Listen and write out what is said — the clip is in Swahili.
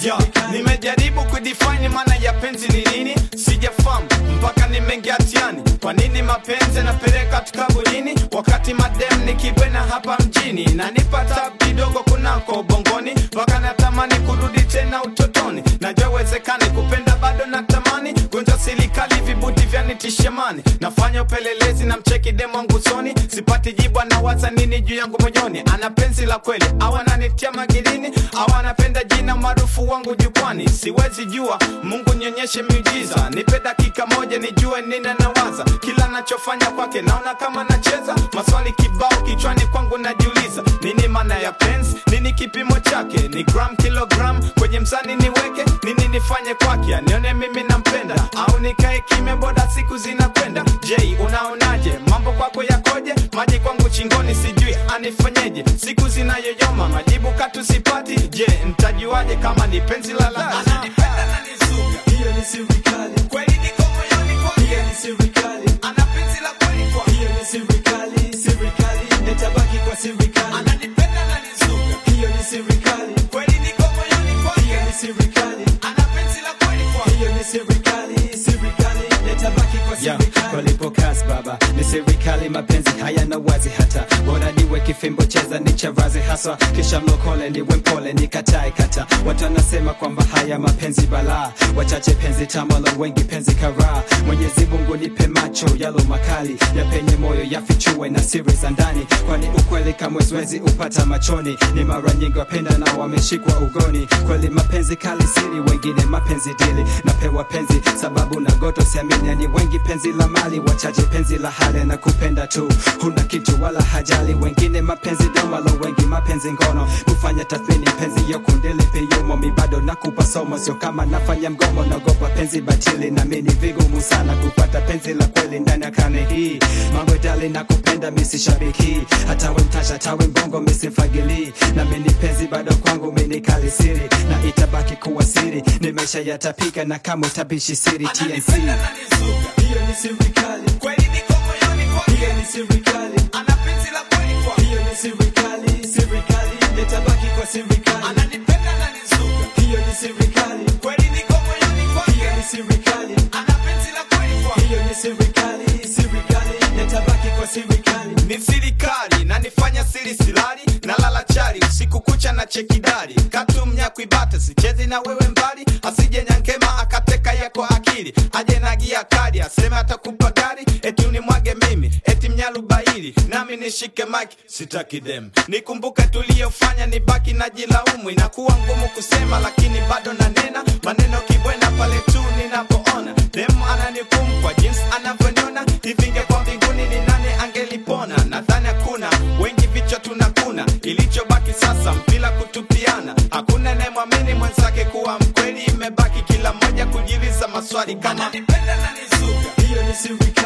Yo, nimejaribu kudefine maana ya penzi ni nini sijafahamu mpaka nimeingia tiani kwa nini mapenzi yanapeleka tukaburini wakati madem nikibwena hapa mjini nanipa tabu kidogo kunako ubongoni mpaka natamani kurudi tena utotoni najua uwezekani kupenda bado natamani gonjwa silikali vibuti vyanitishemani nafanya upelelezi na mcheki demo wangu usoni sipati jibu anawaza nini juu yangu moyoni ana penzi la kweli au ananitia magilini au anapenda jina maarufu wangu jukwani siwezi jua mungu nionyeshe miujiza nipe dakika moja nijue nini nawaza kila nachofanya kwake naona kama nacheza maswali kibao kichwani kwangu najiuliza nini maana ya penzi nini kipimo chake ni gram kilogram kwenye mzani niweke nini nifanye kwake anione mimi nampenda au nikae kimya boda siku zinakwenda je unaonaje mambo kwako yakoje maji kwangu chingoni sijui anifanyeje siku zinayoyoma majibu katu sipati je ntajuaje kama ni penzi la la ananipenda na nizuga hiyo ni serikali kweli niko moyoni kwake hiyo ni serikali ana penzi la kweli kwake hiyo ni serikali serikali nitabaki kwa serikali ananipenda na nizuga hiyo ni serikali kweli niko moyoni hiyo kwake ni serikali ana penzi la kweli kwake hiyo ni serikali serikali nitabaki kwa Yeah, serikali walipokas baba ni serikali mapenzi hayana wazi hata bora niwe kifimbo cheza ni chavazi haswa kisha mlokole niwe mpole nikatae kata watu wanasema kwamba haya mapenzi balaa wachache penzi tamalo wengi penzi karaa mwenyezi mungu nipe macho yalo makali yapenye moyo yafichue na siri za ndani kwani ukweli kamwe siwezi upata machoni ni mara nyingi wapenda na wameshikwa ugoni kweli mapenzi kali siri wengine mapenzi dili napewa penzi sababu na goto siamini ni wengi penzi la mali wachache penzi la hali na kupenda tu huna kitu wala hajali wengine mapenzi domalo wengi mapenzi ngono kufanya tathmini penzi yokundili piyumo mi bado nakupa somo sio kama nafanya mgomo nagopa penzi batili na mini vigumu sana kupata penzi la kweli ndani ya karne hii mambo dali na kupenda misi shabiki hata we mtasha tawe mbongo misi mfagili na mini penzi bado kwangu mini kali siri na itabaki kuwa siri nimesha yatapika na kama utabishi siri TNC ananipenda na nizuga hiyo ni serikali kweli niko moyoni hiyo kwake ni serikali ana penzi la kweli kwake hiyo ni serikali serikali nitabaki kwa serikali ananipenda na nizuga hiyo ni serikali kweli niko moyoni hiyo kwake ni serikali ana penzi la kweli kwake hiyo ni serikali serikali nitabaki kwa serikali ni serikali na nifanya siri silali na lala chali usiku kucha na chekidari katumnya kuibata sichezi na wewe mbali asije nyankema akateka yako akili aje na gia kadi aseme atakupa gari eti unimwage mimi eti mnyalubaili nami nishike maki sitaki dem nikumbuke tuliyofanya ni baki na jilaumu inakuwa ngumu kusema lakini bado nanena maneno kibwena pale tu ninapoona dem ananikum kwa jinsi anavyoniona hivinge kwa mbinguni ni nani angelipona nadhani hakuna wengi vichwa tunakuna ilichobaki sasa mpila kutupiana hakuna anayemwamini mwenzake kuwa mkweli imebaki kila mmoja kujiuliza maswali kama nipenda na nizuga hiyo ni serikali